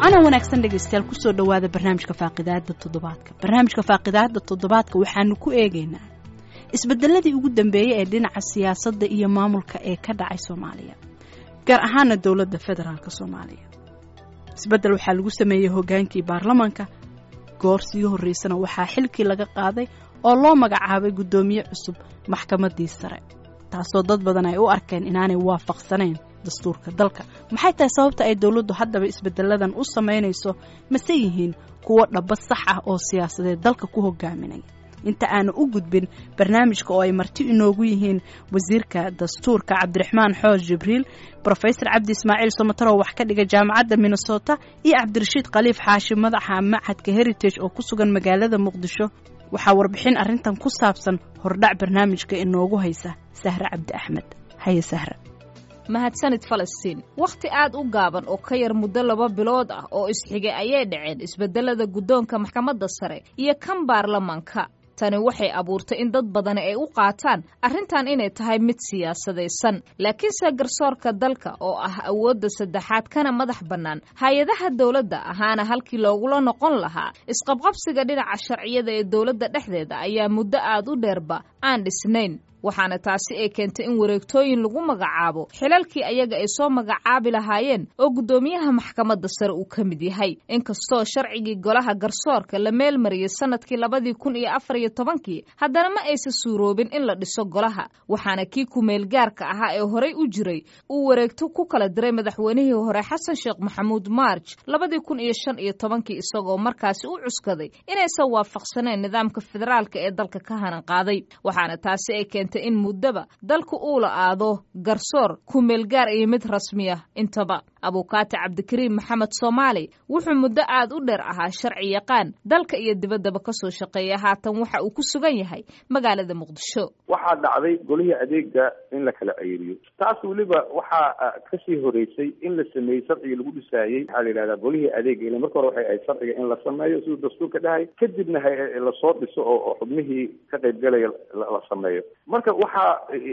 waana wanaagsan dhegaystayaal kusoo dhowaada barnaamijka faaqidaada toddobaadka barnaamijka faaqidaada toddobaadka waxaanu ku eegaynaa isbedeladii ugu dambeeyey ee dhinaca siyaasadda iyo maamulka ee ka dhacay soomaaliya gaar ahaana dowladda federaalk soomaaliya isbedel waxaa lagu sameeyey hogaankii baarlamanka goor sii horreysana waxaa xilkii laga qaaday oo loo magacaabay guddoomiye cusub maxkamaddii sare taasoo dad badan ay u arkeen inaanay waafaqsanayn dastuurka dalka maxay tahay sababta ay dowladdu haddaba isbedeladan u samaynayso mase yihiin kuwo dhaba sax ah oo siyaasadeed dalka ku hogaaminaya inta aanu u gudbin barnaamijka oo ay marti inoogu yihiin wasiirka dastuurka cabdiraxmaan xoos jibriil brofesor cabdi ismaaciil somataro wax ka dhiga jaamacadda minnesota iyo cabdirashiid khaliif xaashi madaxa machadka heritage oo ku sugan magaalada muqdisho waxaa warbixin arrintan ku saabsan hordhac barnaamijka inoogu haysa sahre cabdi axmed haye sahre mahadsanid falastiin wakhti aad u gaaban oo ka yar muddo laba bilood ah oo isxigay ayay dhaceen isbedelada guddoonka maxkamadda sare iyo kan baarlamanka tani waxay abuurtay in dad badani ay u qaataan arrintan inay tahay mid siyaasadaysan laakiinse garsoorka dalka oo ah awoodda saddexaad kana madax bannaan hay-adaha dowladda ahaana halkii loogula noqon lahaa isqabqabsiga dhinaca sharciyada ee dowladda dhexdeeda ayaa muddo aad u dheerba aan dhisnayn waxaana taasi ay keentay in wareegtooyin lagu magacaabo xilalkii ayaga ay soo magacaabi lahaayeen oo guddoomiyaha maxkamadda sare uu ka mid yahay inkastoo sharcigii golaha garsoorka la meel mariyey sanadkii labadii kun iyo afar iyo tobankii haddana ma aysa suuroobin in la dhiso golaha waxaana kii kumeel gaarka ahaa ee horey u jiray uu wareegto ku kala diray madaxweynihii hore xasan sheekh maxamuud marj labadii kun iyo shan iyo tobankii isagoo markaasi u cuskaday inaysan waafaqsaneen nidaamka federaalka ee dalka ka hanan qaaday waxaana taasi ay keentay in muddaba dalku uu la aado garsoor kumeelgaar iyo mid rasmiya intaba abuukaati cabdikariim maxamed soomaali wuxuu muddo aad u dheer ahaa sharci yaqaan dalka iyo dibaddaba ka soo shaqeeya haatan waxa uu ku sugan yahay magaalada muqdisho waxaa dhacday golihii adeega in la kala ceyriyo taas weliba waxaa kasii horeysay in la sameeyey sharcigii lagu dhisaayey waxaa la yidhahdaa golihii adeega ile marka hore waxay ahayd sharciga in la sameeyo siduu dastuurka dhahay kadibna lasoo dhiso oo xubnihii ka qaybgalaya la sameeyo marka waxaa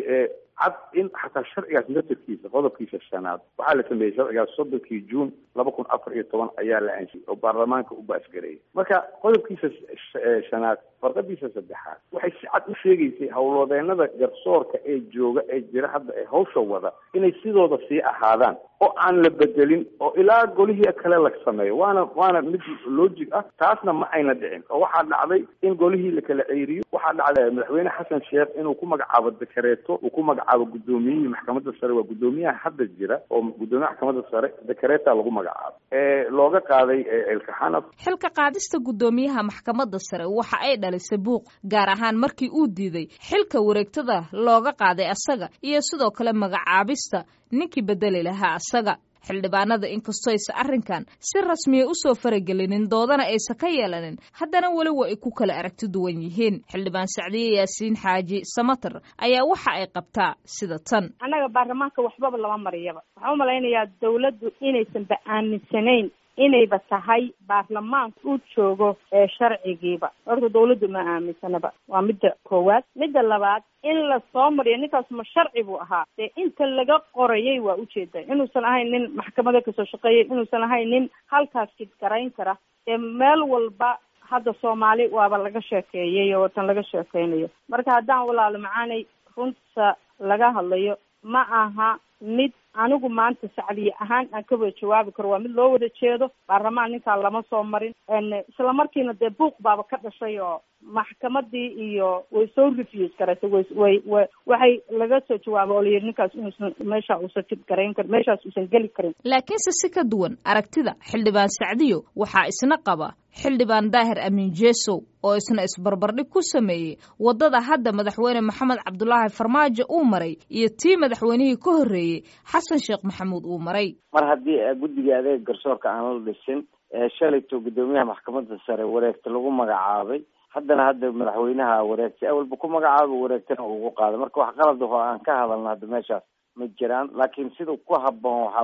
cad in xataa sharcigaas naftarkiisa qodobkiisa shanaad waxaa la sameeyey sharcigaas soddonkii juun laba kun afar iyo toban ayaa la ansiyey oo baarlamaanka u baasgareeyay marka qodobkiisa shanaad farqadiisa saddexaad waxay si cad u sheegaysay howlwadeenada garsoorka ee jooga ee jira hadda ee hawsha wada inay sidooda sii ahaadaan oo aan la bedelin oo ilaa golihii kale la sameeyo waana waana mid logic ah taasna ma ayna dhicin oo waxaa dhacday in golihii la kala ceyriyo waxaa dhacday madaxweyne xasan sheekh inuu ku magacaabo dekareeto uu ku magacaabo guddoomiyihii maxkamadda sare waa guddoomiyaha hadda jira oo guddoomiyaha maxkamadda sare dekareeta lagu magacaabo ee looga qaaday elkaxanaf xilka qaadista guddoomiyaha maxkamadda sare waxa ay dhalisay buuq gaar ahaan markii uu diiday xilka wareegtada looga qaaday asaga iyo sidoo kale magacaabista ninkii bedeli lahaa asaga xildhibaanada inkastoo aysa arrinkan si rasmiya u soo faragelinin doodana aysa ka yeelanin haddana weli wa ay ku kala aragti duwan yihiin xildhibaan sacdiye yaasiin xaaji samater ayaa waxa ay qabtaa sida tan annaga baarlamaanka waxbaba lama mariyaba waxaan u malaynayaa dawladdu inaysanba aaminsanayn inayba tahay baarlamaanka uu joogo ee sharcigiiba horta dawladdu ma aaminsanaba waa midda koowaad midda labaad in la soo mariyo ninkaas ma sharci buu ahaa dee inta laga qorayay waa ujeeda inuusan ahayn nin maxkamada kasoo shaqeeyay inuusan ahayn nin halkaas jidgarayn kara dee meel walba hadda soomaali waaba laga sheekeeyay oo tan laga sheekeynayo marka haddaan walaalo macaanay runta laga hadlayo ma aha mid anigu maanta sacdiye ahaan aan ka wada jawaabi karo waa mid loo wada jeedo baarlamaan ninkaa lama soo marin isla markiina dee buuq baaba ka dhashay oo maxkamadii iyo way soo refuse garatay way way way waxay laga soo jawaaba oo layidhi ninkaas inuusan meesha uusan jid garayn karin meeshaas uusan geli karin laakiinse si ka duwan aragtida xildhibaan sacdiyo waxaa isna qaba xildhibaan daahir amiin jeesow oo isna isbarbardhig ku sameeyey waddada hadda madaxweyne maxamed cabdulaahi farmaajo uu maray iyo tii madaxweynihii ka horreeyey xasan sheekh maxamuud uu maray mar haddii guddiga adeeg garsoorka aan la dhisin shalayto guddoomiyaha maxkamadda sare wareegta lagu magacaabay haddana hadda madaxweynaha wareegtay awalba ku magacaaba wareegtana ugu qaada marka wax qalad ahoo aan ka hadalna hadda meeshaas ma jiraan laakiin sida ku haboon waxaa weye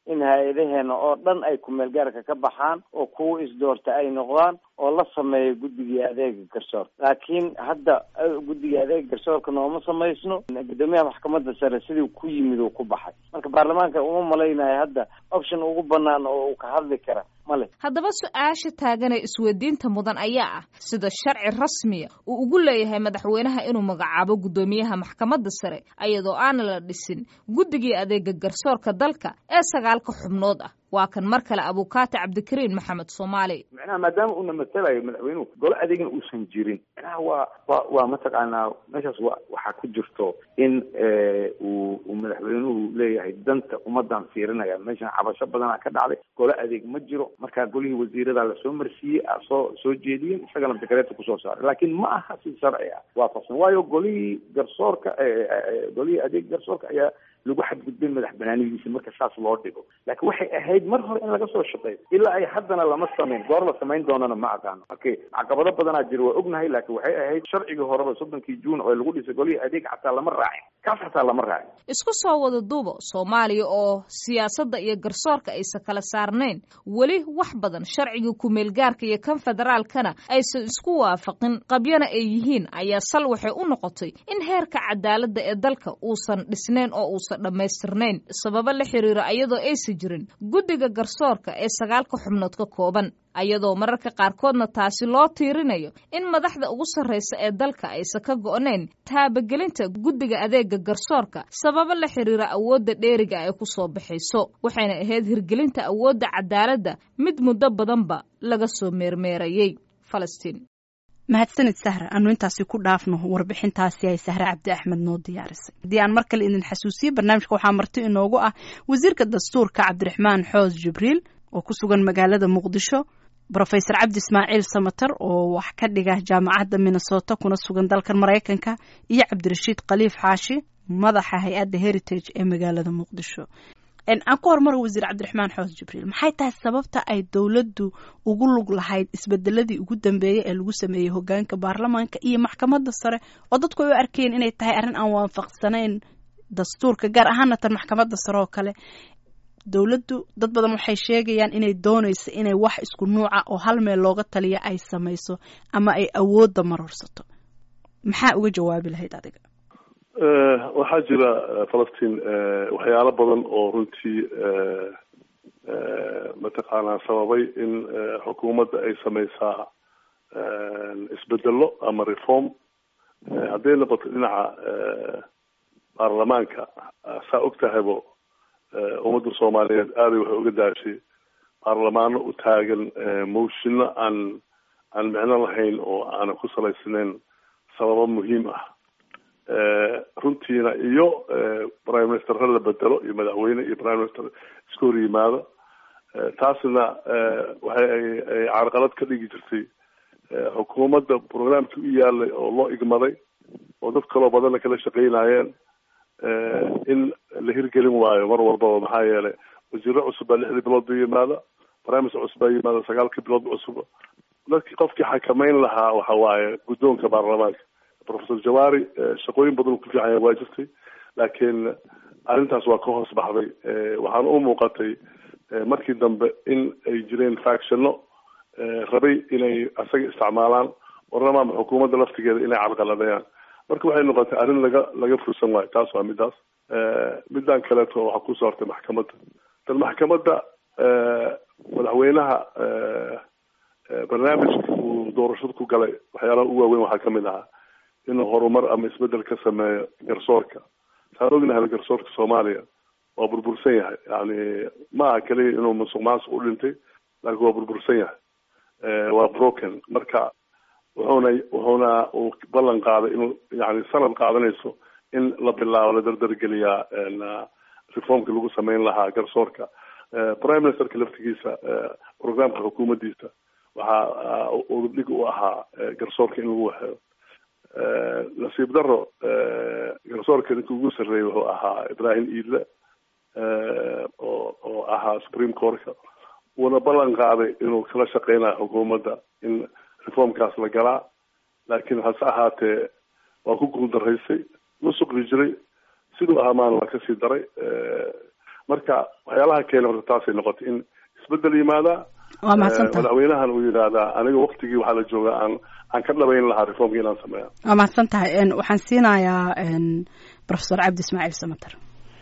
in hay-adaheena oo dhan ay kumeel gaarka ka baxaan oo kuwa isdoorta ay noqdaan oo la sameeyo guddigii adeega garsoorka laakiin hadda guddigii adeega garsoorka nooma samaysno guddoomiyaha maxkamadda sare sidii ku yimid uu ku baxay marka baarlamaanka uma malaynayo hadda option ugu banaan oo uu ka hadli kara male haddaba su-aasha taagan ee isweydiinta mudan ayaa ah sida sharci rasmiya uu ugu leeyahay madaxweynaha inuu magacaabo guddoomiyaha maxkamadda sare iyadoo aana la dhisin guddigii adeega garsoorka dalka ee sagaalka xubnood ah waa kan mar kale abukaati cabdikariin maxamed soomaali macnaha maadaama uuna matalayo madaxweynuhu golo adeegna uusan jirin macnaha waa wa waa mataqaanaa meeshaas wa waxaa ku jirto in uu uu madaxweynuhu leeyahay danta ummadan fiirinaya meeshan cabasho badanaa ka dhacday golo adeeg ma jiro markaa golihii wasiirada lasoo marsiiyey soo soo jeediyeen isagana dekareeta kusoo saaray laakiin ma aha si sharci ah waafaqsan waayo golihii garsoorka golihii adeeg garsoorka ayaa lagu xadgudbay madax banaanidiisa marka saas loo dhigo laakiin waxay ahayd mar hore in laga soo shaqeeyo ilaa ay haddana lama samayn goor la samayn doonana ma aqaano okay caqabado badanaa jira waa ognahay laakiin waxay ahayd sharcigii horeba soddonkii juun oo lagu dhisay golihii adeeg xataa lama raacin kaas xataa lama raacin isku soo wada duubo soomaaliya oo siyaasadda iyo garsoorka aysan kala saarnayn weli wax badan sharciga kumeelgaarka iyo kan federaalkana aysan isku waafaqin qabyana ay yihiin ayaa sal waxay u noqotay in heerka cadaaladda ee dalka uusan dhisnayn oo uusan dhammaystirnayn sababo la xiriira ayadoo aysan jirin guddiga garsoorka ee sagaalka xubnood ka kooban ayadoo mararka qaarkoodna taasi loo tiirinayo in madaxda ugu sarraysa ee dalka aysan ka go'nayn taabagelinta guddiga adeega garsoorka sababo la xiriira awoodda dheeriga ay ku soo baxayso waxayna ahayd hirgelinta awoodda cadaaladda mid muddo badanba laga soo meermeerayey falastiin mahadsanid sahra aanu intaasi ku dhaafno warbixintaasi ay sahre cabdi axmed noo diyaarisay haddii aan mar kale idin xasuusiye barnaamijka waxaa marti inoogu ah wasiirka dastuurka cabdiraxmaan xoos jibriil oo ku sugan magaalada muqdisho brofesor cabdi ismaaciil samater oo wax ka dhiga jaamacadda minnesota kuna sugan dalkan maraykanka iyo cabdirashiid khaliif xaashi madaxa hay-adda heritage ee magaalada muqdisho aan ku hormaro wasiir cabdiraxmaan xoos jibriil maxay tahay sababta ay dowladdu ugu lug lahayd isbedeladii ugu dambeeyey ee lagu sameeyey hogaanka baarlamaanka iyo maxkamadda sare oo dadku ay u arkeen inay tahay arrin aan waafaqsanayn dastuurka gaar ahaana tan maxkamadda sare oo kale dowladdu dad badan waxay sheegayaan inay doonayso inay wax isku nuuca oo hal meel looga taliya ay samayso ama ay awoodda marorsato maxaa uga jawaabi lahayd adiga waxaa jira falastiin waxyaalo badan oo runtii mataqaanaa sababay in xukuumadda ay sameysaa isbedelo ama reform hadday noqoto dhinaca baarlamaanka saa og tahaybo ummadda soomaaliyeed aaday waxay uga daashay baarlamaano u taagan moshino aan aan micno lahayn oo aanan ku salaysnayn sababo muhiim ah runtiina iyo prime ministerra la bedelo iyo madaxweyne iyo prime minister iska hor yimaado taasna waxay ay carqalad ka dhigi jirtay xukuumadda programkii u yaalay oo loo igmaday oo dad kaloo badanna kala shaqeynayeen in la hirgelin waayo mar walbaba maxaa yeelay wasiiro cusub baa lixdii bilood ba yimaada prime minister cusub baa yimaada sagaalkii bilood cusub dadkii qofkii xakameyn lahaa waxa waaye guddoonka baarlamaanka professor jawari shaqooyin badan ku fiican waa jirtay laakiin arrintaas waa ka hoos baxday waxaana u muuqatay markii dambe in ay jireen factionno rabay inay asaga isticmaalaan warnamaama xukuumadda laftigeeda inay carqaladayaan marka waxay noqotay arrin laga laga fursan waayo taas waa midaas midaan kaleeto waxaa kusoo hortay maxkamadda dan maxkamadda madaxweynaha barnaamijka uu doorashada ku galay waxyaalaha ugu waaweyn waxaa kamid ahaa inuu horumar ama isbedel ka sameeyo garsoorka saan ognahay garsoorka soomaaliya waa burbursan yahay yani ma aha keliya inuu musuq maasuq u dhintay laakiin waa burbursan yahay waa broken marka wuxuuna wuxuuna uu ballan qaaday inuu yani sanad qaadanayso in la bilaabo la dardargeliyaa reformka lagu sameyn lahaa garsoorka prime ministerka laftigiisa programka xukuumaddiisa waxaa udubdhig u ahaa garsoorka in lagu waxeeyo nasiib daro garsoorka ninka ugu sarreeyay wuxuu ahaa ibrahim iidle oo oo ahaa supreme courtka uuna ballan qaaday inuu kala shaqeynayo xukuumadda in reformkaas la galaa laakiin hase ahaatee waa ku guuldaraysay musuqi jiray siduu ahaa maana waa kasii daray marka waxyaalaha keena horta taasay noqotay in isbedel yimaada waa mahadsantaha madaxweynahan uu yidhaahdaa aniga waktigii waxaa la jooga aan aan ka dhabayn lahaa reformka inaan sameeya waa mahadsan tahay waxaan siinayaa professor cabdi ismaaciil samater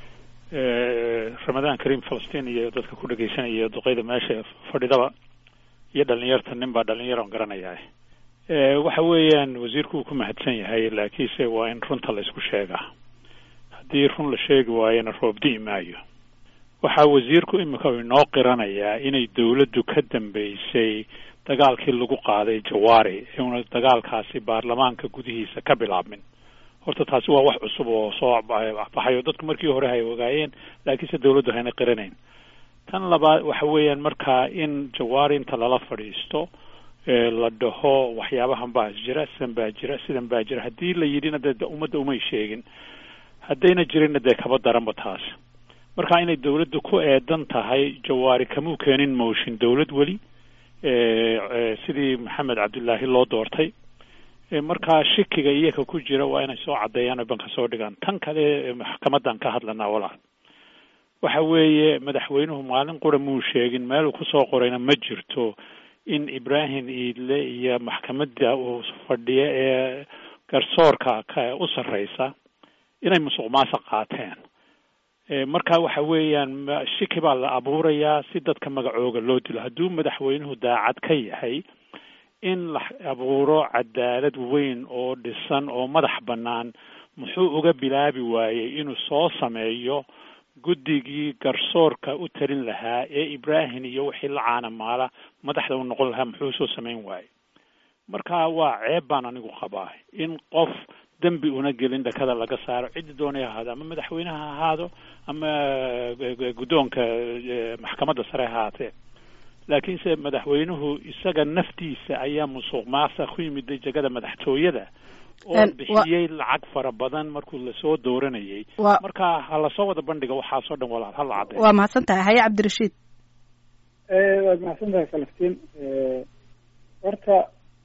ramadaan kariim falastiin iyo dadka ku dhegeysanaya duqeyda meesha fadhidaba iyo dhalinyarta nin baa dhalinyar on garanayaa waxa weeyaan wasiirku uu ku mahadsan yahay laakiinse waa in runta la isku sheegaa haddii run la sheegi waayona roob di'i maayo waxaa wasiirku imika inoo qiranayaa inay dawladdu ka dambeysay dagaalkii lagu qaaday jawaari una dagaalkaasi baarlamaanka gudihiisa ka bilaabmin horta taasi waa wax cusub oo soo baxayo dadku markii hore hay ogaayeen laakiinse dawladdu hayna qiranayn tan labaad waxa weeyaan markaa in jawaari inta lala fadhiisto la dhaho waxyaabahan baa jira sidan baa jira sidan baa jira haddii la yidhina dee ummadda umay sheegin haddayna jirinna dee kaba daranba taas marka inay dawladdu ku eedan tahay jawaari kamuu keenin motion dawlad weli sidii maxamed cabdillaahi loo doortay markaa shikiga iyaka ku jira waa inay soo caddeeyaan oo banka soo dhigaan tan kale maxkamadan ka hadlanaa walaal waxa weeye madaxweynuhu maalin qura muu sheegin meeluu kusoo qorayna ma jirto in ibrahim iidle iyo maxkamadda uu fadhiyo ee garsoorka ka u sarreysa inay musuq maasuq qaateen marka waxa weeyaan shiki baa la abuurayaa si dadka magacooga loo dilo hadduu madaxweynuhu daacad ka yahay in la abuuro cadaalad weyn oo dhisan oo madax bannaan muxuu uga bilaabi waayey inuu soo sameeyo guddigii garsoorka u talin lahaa ee ibrahim iyo wixii la caanamaala madaxda u noqon lahaa muxuu soo samayn waayey marka waa ceeb baan anigu qabaa in qof dembi una gelin dhakada laga saaro ciddi doonay ahaado ama madaxweyneha ha ahaado ama guddoonka maxkamadda sare ha ahaatee laakiinse madaxweynuhu isaga naftiisa ayaa musuq maasa ku yimid jegada madaxtooyada oo bixiyey lacag fara badan markuu lasoo dooranayay marka ha lasoo wada bandhiga waxaasoo dhan walaal hala cadday waa mahadsan tahay haye cabdirashiid waad mahadsan tahay falastiin horta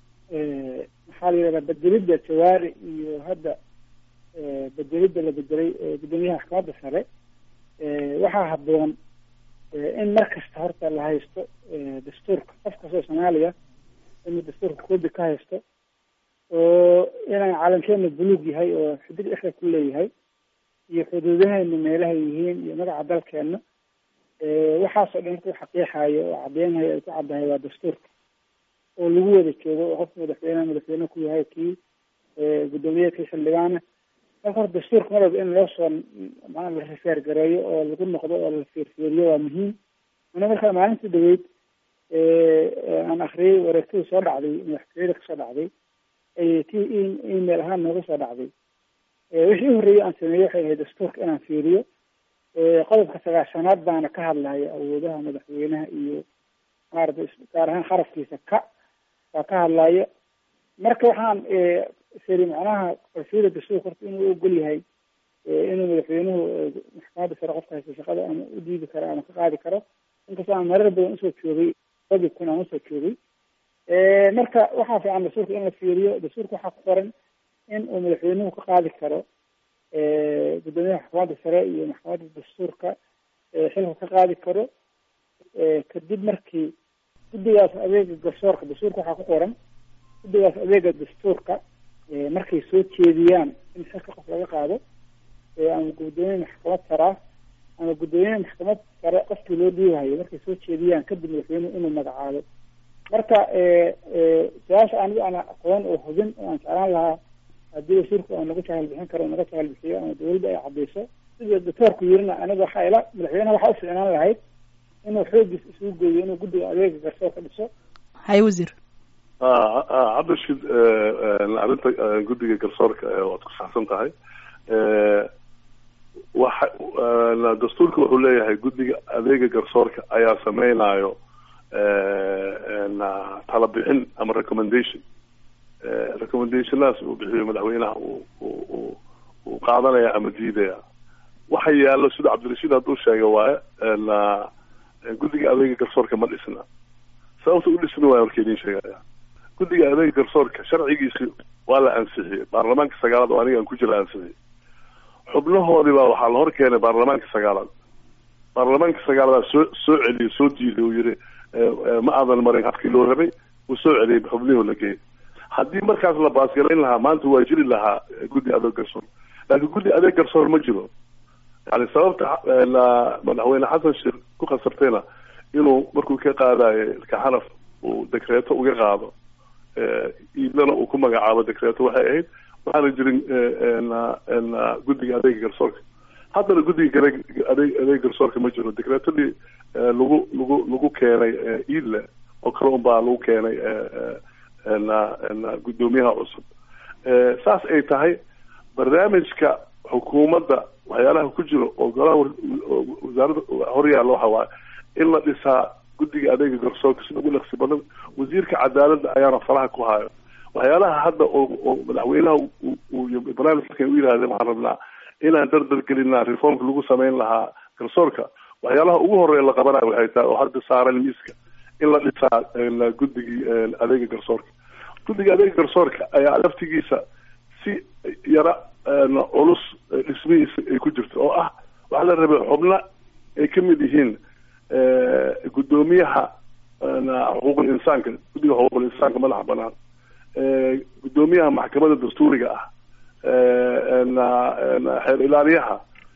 maxaa la yidhahdaa bedelidda jawaari iyo hadda bedelidda la bedelay guddoomiyaha maxkamadda sare waxaa habboon in mar kasta horta la haysto dastuurka qof kastoo soomaaliya inuu dastuurka koobi ka haysto oo inaan calankeena buluug yahay oo xidig dhexda ku leeyahay iyo xuduudaheena meelahay yihiin iyo magaca dalkeena waxaasoo dhan markuu xaqiixayo oo cadeynayo ay ku caddahay waa dastuurka oo lagu wada joogo oo qofka madaxweyneha madaxweyne ku yahay kii guddoomiye kii xildhibaana marka hore dastuurka mar walba in loo soo maa la rifeer gareeyo oo lagu noqdo oo la fiirfiiriyo waa muhiim ana markaa maalintii dhaweyd aan akriyay wareegtadii soo dhacday madaxtooyada kasoo dhacday tii email ahaan nooga soo dhacday wixii u horreeyey aan sameeyey waxay ahayd dastuurka inaan fiiriyo qodobka sagaashanaad baana ka hadlaya awoodaha madaxweynaha iyo maarata gaar ahaan xarafkiisa ka baa ka hadlaya marka waxaan siri macnaha qalfiyada dastuurka horta inuu ogol yahay inuu madaxweynuhu maxkamadda sare qofka haysta shaqada ama u diidi karo ama ka qaadi karo inkastoo aan marar badan usoo joogay laba kun aan usoo joogay marka waxaa fiican dastuurka in la fiiriyo dastuurka waxaa ku qoran in uu madaxweynuhu ka qaadi karo guddoomiyaha maxkamadda sare iyo maxkamadda dastuurka xilka ka qaadi karo kadib markii guddigaas adeega garsoorka dastuurka waxaa ku qoran guddigaas adeega dastuurka markay soo jeediyaan in xilka qof laga qaado ama guddoomiye maxkamad saraa ama guddoomiye maxkamad sare qofkii loo dhiibahayo markay soo jeediyaan kadib madaxweynuhu inuu magacaabo marka su-aasha anigu aan aqoon oo hubin oo aan jeclaan lahaa haddii wasiirku oo naga jahal bixin karo naga jahal bixiyo ama dawladda ay cadeyso sida doctoorku yirina aniga waxaa ila madaxweynaha waxaa uficnaan lahayd inuu xoogiis isugu geeyo inuu guddiga adeega garsoorka dhiso hay wasiir cabdishid arrinta guddiga garsoorka waad ku saxsan tahay waxa dastuurka wuxuu leeyahay guddiga adeega garsoorka ayaa sameynayo tala bixin ama recommendation recommendationaas uu bixiyo madaxweynaha uu uu qaadanaya ama diidaya waxa yaallo sida cabdirashiid hadduu sheega waaye guddiga adeega garsoorka ma dhisna sababta u dhisna waaya warka idin sheegaya guddiga adeega garsoorka sharcigiisi waa la ansixiyey baarlamaanka sagaalaad oo aniga aan ku jira ansixiyey xubnahoodii baa waxaa la hor keenay baarlamaanka sagaalaad baarlamaanka sagaaladaa soo soo celiyey soo diiday uu yihi ma aadan marin habkii loo rabay uu soo celiyey xubnihii la geeyay haddii markaas la baasgarayn lahaa maanta waa jiri lahaa guddi adeeg garsoor laakiin guddi adeeg garsoor ma jiro yani sababta madaxweyne xasan sheekh ku khasabtayna inuu markuu ka qaadayo kaxanaf uu dekreeto uga qaado iidlana uu ku magacaabo dekreeto waxay ahayd waxaana jirin guddiga adeega garsoorka haddana guddiga adeeg adeeg garsoorka ma jiro dekreetadii lagu lagu lagu keenay iidle oo kale un baa lagu keenay guddoomiyaha cusub saas ay tahay barnaamijka xukuumadda waxyaalaha ku jiro oo golaha wasaaradda horyaalla waxa waaye in la dhisaa guddiga adeega garsoorka sida ugu dhaqsi badan wasiirka cadaaladda ayaana faraha ku hayo waxyaalaha hadda oo oo madaxweynaha barnaamijkan u yidhahdeen waxaan rabnaa inaan dardar gelinaa reformka lagu samayn lahaa garsoorka waxyaalaha ugu horeeya la qabanayo waxay tahay oo hadda saaran miiska in la dhisaa guddigii adeega garsoorka guddiga adeega garsoorka ayaa laftigiisa si yara culus dhismihiisa ay ku jirto oo ah waxaa la rabay xubno ay ka mid yihiin guddoomiyaha xuquuqul insaanka guddiga xuquuqul insaanka madaxa banaan guddoomiyaha maxkamadda dastuuriga ah xeer ilaaliyaha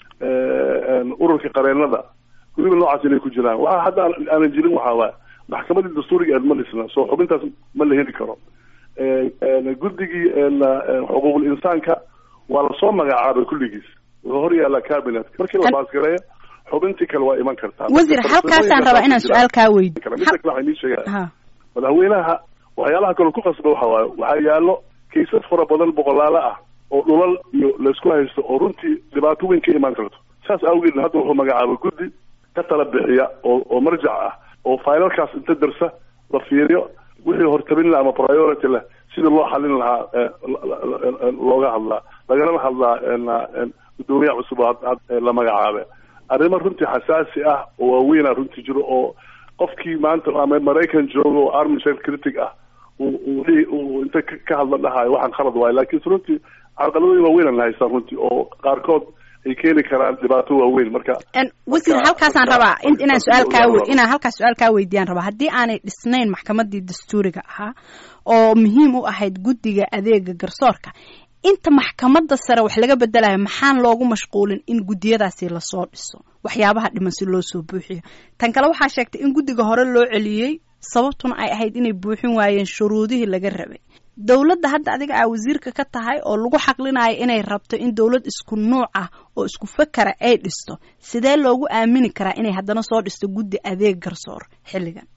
ururka qareenada guriba noocaas inay ku jiraan waxa hadda aanan jirin waxaa waay maxkamadii dastuuriga eed ma dhisna soo xubintaas ma la heli karo guddigii xuquuqul insaanka waa lasoo magacaabay kulligiis wuxuu hor yaallaa cabinet markii la baasgareeyo xubintii kale waa iman kartaa wasiir halkaasaan rabaa inaan su-aal kaa weydiyo mida kale waxaa inii sheegaya madaxweynaha waxyaalaha kaloo ku qasba waxa waaye waxaa yaallo kaysas fara badan boqolaalo ah oo dhulal iyo laysku haysto oo runtii dhibaato weyn ka imaan karto saas awgeedna hadda wuxuu magacaabay guddi ka tala bixiya oo oo marjac ah oo failalkaas inta darsa la fiiriyo wixii hortabin leh ama priority leh sidii loo xalin lahaa looga hadlaa lagalama hadlaa guddoomiyaha cusub la magacaabe arrimo runtii xasaasi ah oo waaweyna runtii jiro oo qofkii maanta ama maraykan jooga oo armishel critic ah uu inta ka hadla dhahayo waxaan khalad waayo lakiinse runtii carqaladooyin waaweyn haystaan runtii oo qaarkood ay keeni karaan dhibaato waaweyn marka wasiir halkaasaan rabaa inaan su-aal kaa inaan halkaas su-aal kaa weydiiyaan rabaa haddii aanay dhisnayn maxkamadii dastuuriga ahaa oo muhiim u ahayd guddiga adeega garsoorka inta maxkamadda sare wax laga bedelayo maxaan loogu mashquulin in guddiyadaasi lasoo dhiso waxyaabaha dhiman si loo soo buuxiyo tan kale waxaa sheegtay in guddiga hore loo celiyey sababtuna ay ahayd inay buuxin waayeen shuruudihii laga rabay dowladda hadda adiga aa wasiirka ka tahay oo lagu xaqlinayo inay rabto in dowlad isku nuuc ah oo isku fakara ay dhisto sidee loogu aamini karaa inay haddana soo dhisto guddi adeeg garsoor xilligan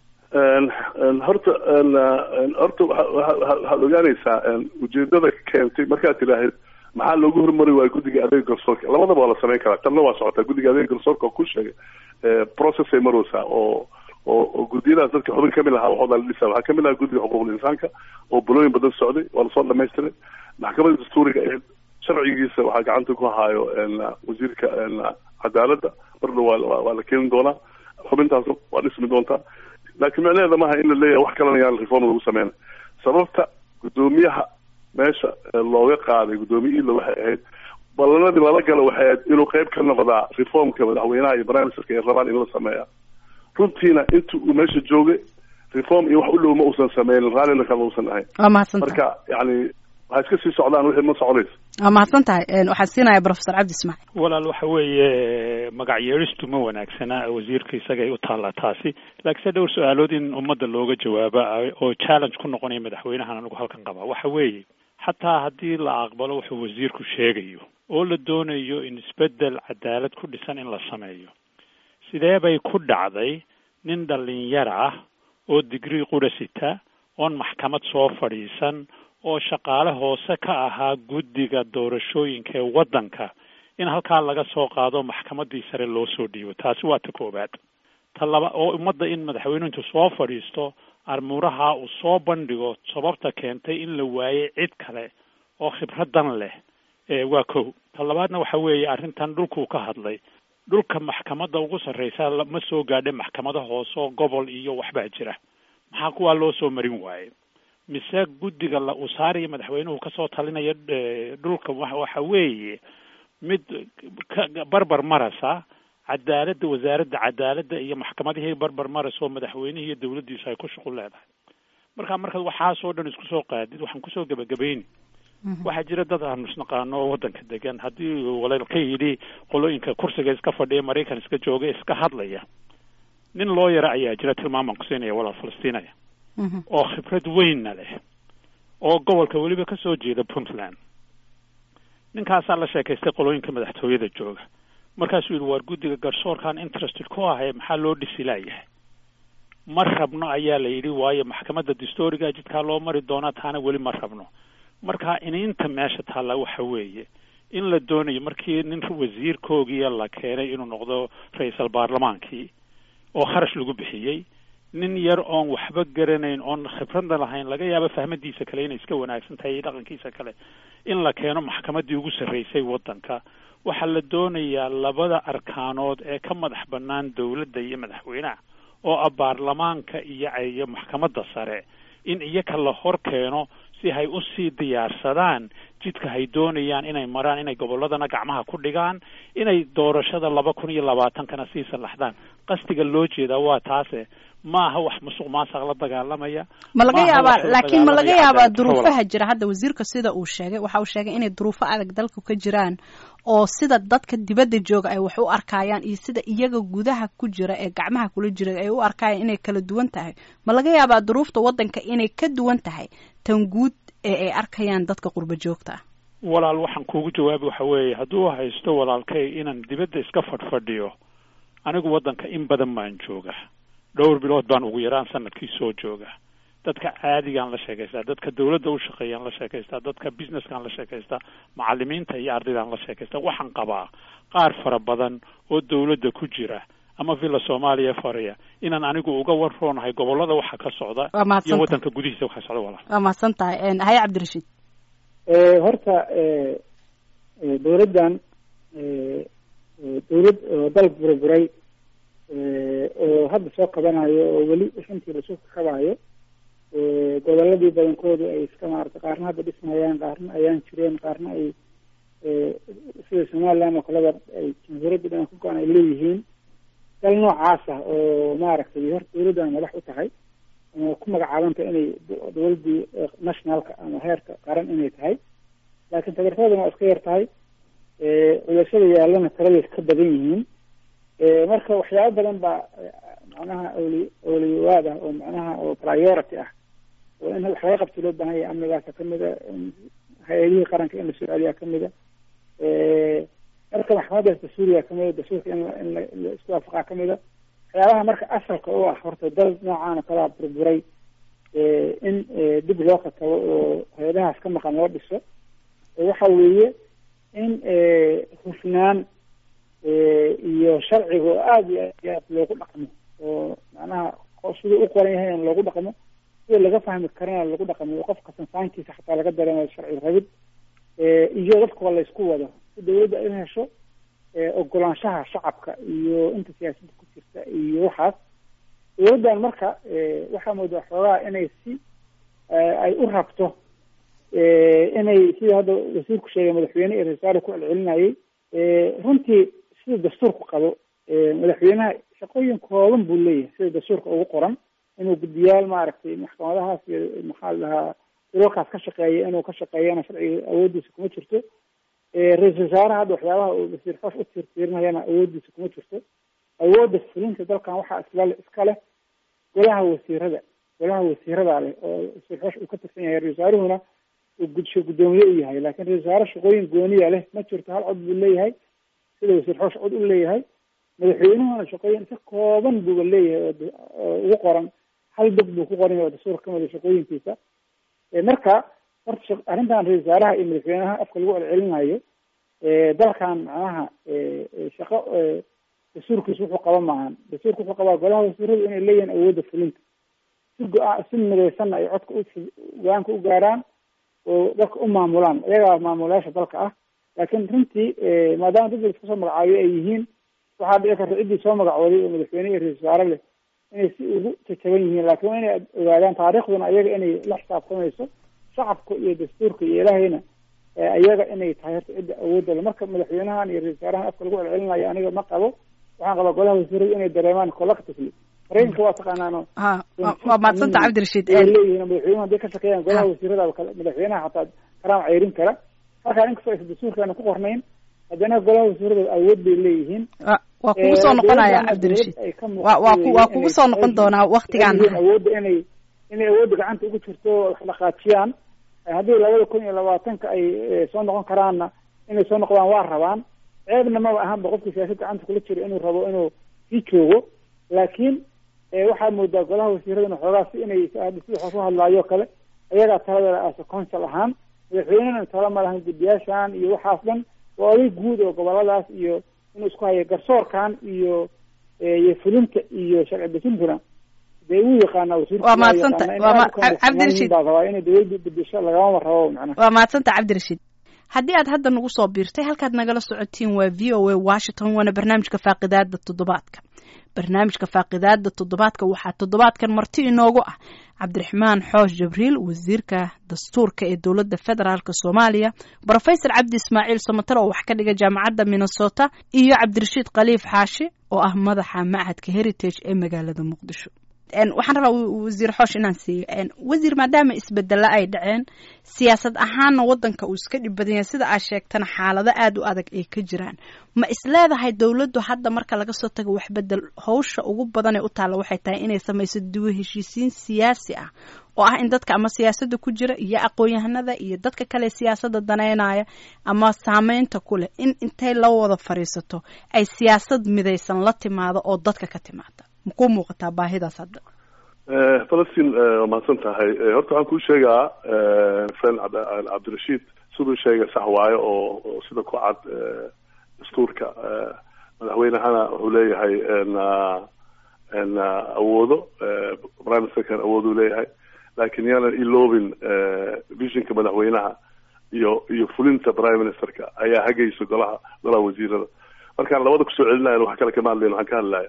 horta horta waxaad ogaanaysaa ujeedada keentay markaad tidhaahid maxaa loogu hormari waayo guddiga adeeg garsoorka labadaba waa la samayn karaa tanna waa socotaa guddiga adeeg garsoorka oo ku sheegay process ay maraysaa oo oo oo guddiyadaas dadka xubin kamid ahaa waxooda la dhisa waxaa kamid ahaa guddiga xuquuqul insaanka oo bulooyin badan socday waa lasoo dhamaystiray maxkamadda dastuuriga ee sharcigiisa waxaa gacanta ku haayo wasiirka cadaaladda marna waa waa la keeni doonaa xubintaas waa dhismi doontaa laakiin micnaheeda maaha in la leeyahay wax kalena yaan reform lagu sameyna sababta guddoomiyaha meesha looga qaaday guddoomiye ila waxay ahayd ballanadii lala galo waxay ahayd inuu qayb ka noqdaa reformka madaxweynaha iyo prime ministerka ay rabaan in la sameeya runtiina inta uu meesha joogay reform iyo wax u dhow ma uusan sameynin raallina kama uusan ahayn waa mahadsantahay marka yani waxay iska sii socdaan wixii ma soconayso waa mahadsan tahay waxaan siinaya professor cabdi ismaaciil walaal waxa weeye magac yeeristu ma wanaagsana wasiirka isagay u taallaa taasi laakiinse dhowr su-aalood in ummadda looga jawaaba oo challenge ku noqonaya madaxweynahan anigu halkan qabaa waxa weeye xataa haddii la aqbalo wuxuu wasiirku sheegayo oo la doonayo in isbeddel cadaalad ku dhisan in la sameeyo sidee bay ku dhacday nin dhalinyar ah oo digrii qura sita oon maxkamad soo fadhiisan oo shaqaale hoose ka ahaa guddiga doorashooyinka ee waddanka in halkaa laga soo qaado maxkamaddii sare loo soo dhiibo taasi waa ta koowaad ta laba oo ummadda in madaxweynuhu intuu soo fadhiisto armuuraha uu soo bandhigo sababta keentay in la waayey cid kale oo khibradan leh waa kow ta labaadna waxa weeye arrintan dhulkuu ka hadlay dhulka maxkamadda ugu sarreysa ma soo gaadha maxkamada hoose oo gobol iyo waxbaa jira maxaa kuwaa loo soo marin waaye mise guddiga la usaariya madaxweynuhu kasoo talinaya dhulka waxa weeye mid ka barbar marasa cadaaladda wasaaradda cadaaladda iyo maxkamadihii barbar marayso madaxweynihii iyo dawladdiisu ay ku shuqul leedahay marka markaad waxaasoo dhan isku soo qaadid waxaan kusoo gebagabayni waxaa jira dad aanu isnaqaano oo waddanka degan haddii walal ka yidhi qolooyinka kursiga iska fadhiya maraykan iska jooga iska hadlaya nin loo yara ayaa jira tilmaamaan ku siinaya walaal falastiinaya oo khibrad weynna leh oo gobolka weliba ka soo jeeda puntland ninkaasaa la sheekaystay qolooyinka madaxtooyada jooga markaasuu yidhi waar guddiga garsoorkan interested ku ahay maxaa loo dhisi laayahay ma rabno ayaa la yidhi waayo maxkamadda distoriga jidkaa loo mari doonaa taana weli ma rabno marka iniinta meesha taalla waxa weeye in la doonayo markii nin wasiirkoogiya la keenay inuu noqdo ra-iisal baarlamaankii oo kharash lagu bixiyey nin yar oon waxba garanayn oon khibradna lahayn laga yaabo fahmadiisa kale inay iska wanaagsan tahay iyo dhaqankiisa kale in la keeno maxkamaddii ugu sarraysay waddanka waxaa la doonayaa labada arkaanood ee ka madax bannaan dawladda iyo madaxweynaha oo ah baarlamaanka iyo iyo maxkamadda sare in iyaka la hor keeno si hay usii diyaarsadaan jidka hay doonayaan inay maraan inay gobolladana gacmaha ku dhigaan inay doorashada laba kun iyo labaatankana sii sallaxdaan qasdiga loo jeedaa waa taase ma aha wax musuq maasaq la dagaalamaya ma laga yaabaa laakiin ma laga yaabaa duruufaha jira hadda wasiirka sida uu sheegay waxa uu sheegay inay duruufo adag dalka ka jiraan oo sida dadka dibadda jooga ay wax u arkayaan iyo sida iyaga gudaha ku jira ee gacmaha kula jira ay u arkayaan inay kala duwan tahay ma laga yaabaa duruufta waddanka inay ka duwan tahay tan guud ee ay arkayaan dadka qurba joogta ah walaal waxaan kuugu jawaabi waxa weeye hadduu haysto walaalkay inaan dibadda iska fadhfadhiyo anigu waddanka in badan baan jooga dhowr bilood baan ugu yaraan sanadkii soo jooga dadka caadigaan la sheekaystaa dadka dawladda u shaqeeyaan la sheekaystaa dadka businesskaan la sheekaystaa macalimiinta iyo ardaydaan la sheekaystaa waxaan qabaa qaar fara badan oo dawladda ku jira ama villa soomaaliya fariya inaan anigu uga warroonahay gobollada waxa ka socda iyo waddanka gudihiisa waxa socda walaal waa mahadsan tahay haye cabdirashiid horta dawladdan dawlad oo dal burburay oo hadda soo qabanayo oo weli runtii lasoo kabaayo goboladii badankoodu ay iska maarata qaarna hadda dhismayaan qaarna ayaan jireen qaarna ay sida somaliland oo kaleba ay jamhuuriyadda dhan ku go-an ay leeyihiin dal noocaas ah oo maaragtay horta dawladdan madax u tahay ama ku magacaabanta inay dawladdii nationalka ama heerka qaran inay tahay laakiin tagartoodana waa iska yar tahay culashada yaallana taladay ka badan yihiin marka waxyaabo badan baa macnaha awli awliyawaad ah oo macnaha oo priority ah oo in wax laga qabto loo baahan yahay amnigaasa kamida hay-adihii qaranka in la soo celiyaa kamida marka maxkamaddaas dastuuriga kamida dastuurka in in la isku waafaqaa kamida waxyaabaha marka asalka u ah horta dal noocaan oo kalaa burburay in dib loo katabo oo hay-adahaas ka maqan loo dhiso waxa weeye in hufnaan iyo sharciga oo aada iyo aad iyo aad loogu dhaqmo oo macnaha siduu u qoran yahay in loogu dhaqmo sida laga fahmi karana lagu dhaqmo oo qofka sansaankiisa xataa laga dareemayo sharci rabid iyo dadka waa laysku wado si dawladda in hesho ogolaanshaha shacabka iyo inta siyaasadda ku jirta iyo waxaas dawladdan marka waxaa moodaa xoogaa inay si ay u rabto inay sida hadda wasiirku sheegay madaxweyne iyo rasaale ku celcelinayay runtii sida dastuurku qabo madaxweynaha shaqooyin kooban buu leeyahay sida dastuurka ugu qoran inuu guddiyaal maaragtay maxkamadahaas iyo maxaa la dhahaa urarkaas ka shaqeeya inuu ka shaqeeyana sharciga awooddiisa kuma jirto ra-iisul wasaaraha hadda waxyaabaha uu wasiir xoosh u tiirtiirinayana awooddiisa kuma jirto awoodda fulinta dalkan waxaa isla iska leh golaha wasiirada golaha wasiirada leh oo wasiir xoosh uu ka tirsan yahay ra-isul wasaaruhuna uu gudsho guddoomiye u yahay laakiin ra-isul wasaare shaqooyin gooniya leh ma jirto hal cod buu leeyahay sida wasiir xoosh cod u leeyahay madaxweynuhuna shaqooyin si kooban buuba leeyahay oo ugu qoran hal dog buu ku qoran yahay oo dastuurka kamida shaqooyinkiisa marka horta arrintan ra-isul wasaaraha iyo madaxweynaha afka lagu celcelinayo dalkan macnaha shaqo dastuurkiisa wuxuu qaba maahan dastuurka wuxuu qabaa golaha wasiiradu inay leeyihiin awoodda fulinta si go-a si midaysanna ay codka u go-aanka u gaaraan oo dalka u maamulaan iyagaa maamulayaasha dalka ah laakiin runtii maadaama dad iska soo magacaabiyo ay yihiin waxaa dhici karta ciddii soo magacooday oo madaxweyne iyo ra-isul wasaare leh inay si ugu jajaban yihiin laakiin waa inay ogaadaan taariikhduna iyaga inay la xisaabtamayso shacabka iyo dastuurka iyo ilaahayna iyaga inay tahay horta cidda awoodda le marka madaxweynahan iyo ra-isul wasaarahan afka lagu celcelinayo aniga ma qabo waxaan qabaa golaha wasiirada inay dareemaan collectively maraykanka waa taqaanaano ha waa maadsanta cabdirashiid ay leeyihiin madaxweynuhu hadday ka shaqeeyaan golaha wasiirada kale madaxweynaha xataa karaam ceyrin kara markaa inkastoo aysan dastuurkaana ku qornayn haddana golaha wasiirada awood bay leeyihiin waa kugu soo noqonaya cabdirashiid wa waa ku waa kugu soo noqon doonaa waktigaan awoodda inay inay awoodda gacanta ugu jirto wax dhaqaajiyaan haddii labada kun iyo labaatanka ay soo noqon karaanna inay soo noqdaan waa rabaan ceebna maba ahanba qofkii siyaasad gacanta kula jiro inuu rabo inuu sii joogo laakiin waxaa moodaa golaha wasiiradana xoogaa si inay sida wax ku hadlaayo kale ayagaa taladeeda aasa council ahaan madaxweynena tala ma lahan guddiyaashan iyo waxaas dhan waa oday guud oo goboladaas iyo inuu isku hayo garsoorkan iyo iyo fulinta iyo sharci dejintuna dee uu yaqaana wasiirka waa maadsanta waa cabdirashiid baa rabaa inay dawladda bedesho lagamama rabo macnaha waa maadsanta cabdirashiid haddii aad hadda nagu soo biirtay halkaad nagala socotiin waa v o a washington waana barnaamijka faaqidaada toddobaadka barnaamijka faaqidaada toddobaadka waxaa toddobaadkan marti inoogu ah cabdiraxmaan xoosh jabriil wasiirka dastuurka ee dowladda federaalk soomaaliya brofesor cabdi ismaaciil somater oo wax ka dhiga jaamacadda minnesota iyo cabdirashiid khaliif xaashi oo ah madaxa machadka heritage ee magaalada muqdisho waxaan rabaa wasiir xoosh inaan siiyo wasiir maadaama isbedelo ay dhaceen siyaasad ahaanna wadanka uu iska dhib badan yahay sida aad sheegtana xaalado aada u adag ay ka jiraan ma isleedahay dowladdu hadda marka laga soo tago waxbedel hawsha ugu badan ee u taalla waxay tahay inay samayso duwo heshiisiin siyaasi ah oo ah in dadka ama siyaasadda ku jira iyo aqoon-yahanada iyo dadka kale siyaasadda daneynaya ama saameynta ku leh in intay la wada fadhiisato ay siyaasad midaysan la timaado oo dadka ka timaada makuu muuqataa baahidaas hadda falastiin waa mahadsan tahay horta waxaan kuu sheegaa friend cabdirashiid siduu sheegay sax waayo oo sida ku cad dastuurka madaxweynehana wuxuu leeyahay awoodo prime ministerkan awood uu leeyahay laakiin yaanan iloobin visionka madaxweynaha iyo iyo fulinta prime ministerka ayaa hagaysa golaha golaha wasiirada markaan labada kusoo celinayan wax kale kama hadlayn waxaan ka hadlaya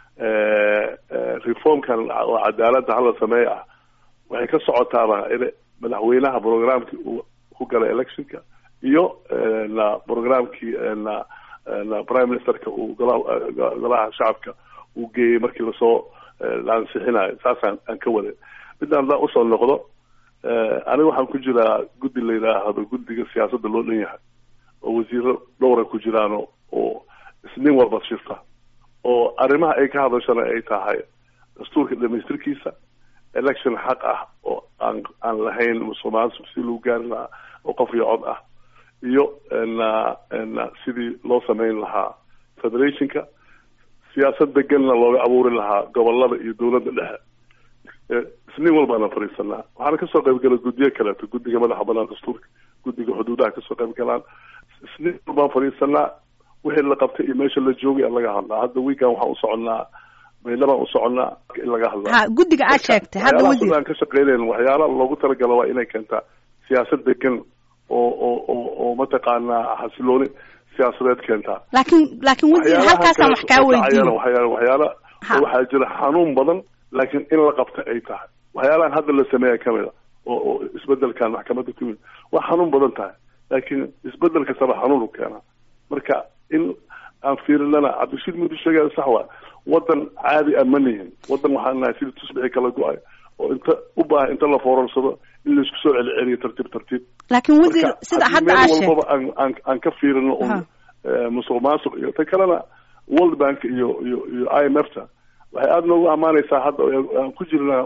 reformkan oo cadaaladda hala sameey ah waxay ka socotaaba in madaxweynaha programkii uu ku galay electionka iyo na programkii na na prime ministerka uu golaha golaha shacabka uu geeyey markii lasoo la ansixinayo saasaan aan ka waday midaan daa usoo noqdo aniga waxaan ku jiraa guddi la yidhaahdo guddiga siyaasadda loo dhan yahay oo wasiiro dhowra ku jiraan oo isnin walba shirta oo arrimaha ay ka hadashana ay tahay dastuurka dhamaystirkiisa election xaq ah oo aan aan lahayn musuqmaasuq si lagu gaari lahaa oo qof iyo cod ah iyo na na sidii loo sameyn lahaa federationka siyaasad deganna looga abuuri lahaa gobolada iyo dowladda dhexe isniin walbaana fadhiisanaa waxaana kasoo qayb gala guddiyo kaleeto guddiga madaxa banaan dastuurka guddiga xuduudaha kasoo qayb galaan isniin walbaan fadhiisanaa wixii la qabtay iyo meesha la joogay aan laga hadlaa hadda weekan waxaan usoconnaa baylabaan usoconnaa in laga hadlaa ha guddiga aad sheegtay hadda wasiir aan ka shaqeynayn waxyaala loogu talagalo waa inay keentaa siyaasad degan oo oo oo oo mataqaanaa xasilooni siyaasadeed keentaa laakiin laakiin wasiir halkaasaan wax kaa weydiin waxyaala waxyaala waxaa jira xanuun badan laakiin in la qabta ay tahay waxyaalahan hadda la sameeya kamid a oo oo isbedelkan maxkamadda ku yimid waa xanuun badan tahay laakiin isbedel kastaba xanuun u keenaa marka in aan fiirinana cabdishiid mudu sheegaya sax waa wadan caadi ah ma nihin wadan waxaan nahay sidii tusbixi kala go-ay oo inta u baahan inta la foorarsado in laisku soo celiceliyo tartiib tartiib laakiin wasiir sida hadda aad sheegtay walbaba aan aan aan ka fiirino un musuq maasuq iyo ta kalena world bank iyo iyo iyo i m f ta waxay aada noogu amaanaysaa hadda aan ku jirnaa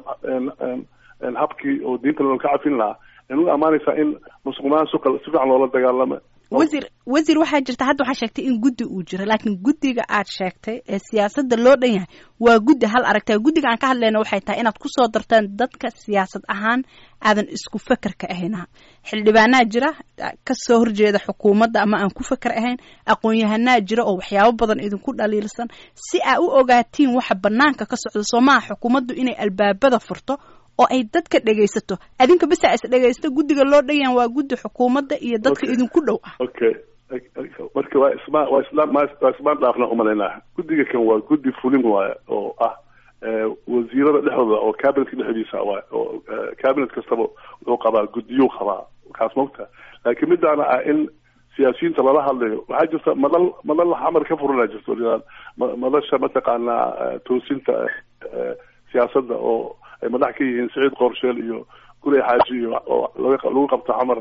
habkii oo diinta loo ka cafin lahaa ay noogu amaanaysaa in musuq maasuqa si fiican loola dagaalama wasiir wasiir waxaa jirta hadda waxaa sheegtay in guddi uu jiro laakiin guddiga aad sheegtay ee siyaasadda loo dhan yahay waa guddi hal aragtay guddiga aan ka hadlayna waxay tahay inaad kusoo dartaan dadka siyaasad ahaan aadan isku fekerka ahayna xildhibaanaa jira kasoo horjeeda xukuumadda ama aan ku feker ahayn aqoon-yahanaa jira oo waxyaabo badan idinku dhaliilsan si aa u ogaatiin waxa banaanka ka socda soo maha xukuumaddu inay albaabada furto oo ay dadka dhegaysato adinka bisa is dhegaysta guddiga loo dhanyahan waa guddi xukuumadda iyo dadka idinku dhow ah okay marka waa isma waa islaan waa ismaan dhaafna umalaynaa guddiga kan waa guddi fulin waaya oo ah wasiirada dhexdooda oo cabinetka dhexdiisa waay oo cabinet kastaba wuxuu qabaa guddiyuu qabaa kaas mogta laakiin midaana ah in siyaasiyiinta lala hadlayo waxaa jirta madal madal xamar ka furana jirto madasha mataqaanaa toosinta siyaasadda oo ay madax ka yihiin siciid qorsheel iyo gurey xaaji iyo oo lagu qabto xamar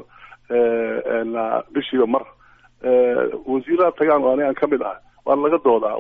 bishiiba mar wasiirada tagaan oo anigaan kamid ah waana laga doodaa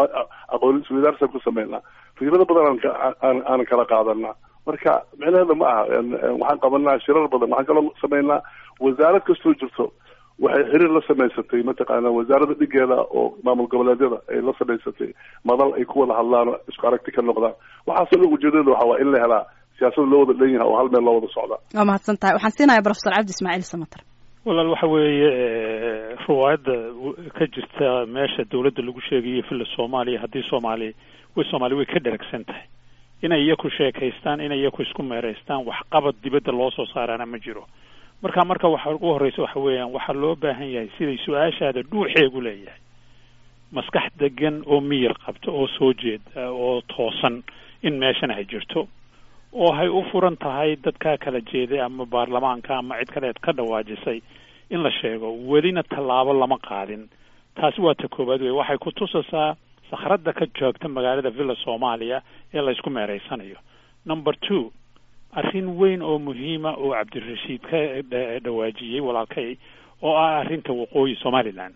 aqoon isweydaarsan ku sameynaa fikrado badan aan aanan kala qaadanaa marka micnaheeda ma aha waxaan qabanaa shirar badan waxaan kaloo sameynaa wasaarad kastoo jirto waxay xiriir la samaysatay mataqaana wasaarada dhigeeda oo maamul goboleedyada ay la samaysatay madal ay ku wada hadlaan oo isku aragti ka noqdaan waxaasoo dhan ujeedada waxa waa in la helaa siyaasada loo wada dhan yahay oo hal meel loo wada socdaa waa mahadsan tahay waxaan siinayaa profesor cabdi ismaaciil samater walaal waxa weeye riwaayadda ka jirta meesha dawladda lagu sheegayo villa soomaaliya haddii soomaali way soomaali way ka dheragsan tahay inay iyaku sheekaystaan inay iyaku isku meeraystaan waxqabad dibadda loo soo saaraana ma jiro marka marka waxa ugu horreysa waxa weeyaan waxaa loo baahan yahay siday su-aashaada dhuuxeegu leeyahay maskax degan oo miyir qabta oo soo jeeda oo toosan in meeshan ay jirto oo hay u furan tahay dadkaa kala jeeday ama baarlamaanka ama cid kaleed ka dhawaajisay in la sheego welina tallaabo lama qaadin taasi waa ta koowaad wey waxay ku tusaysaa sakhradda ka joogta magaalada villa soomaaliya ee la isku meereysanayo number two arrin weyn oo muhiima oo cabdirashiid ka dhawaajiyey walaalkay oo ah arrinta waqooyi somaliland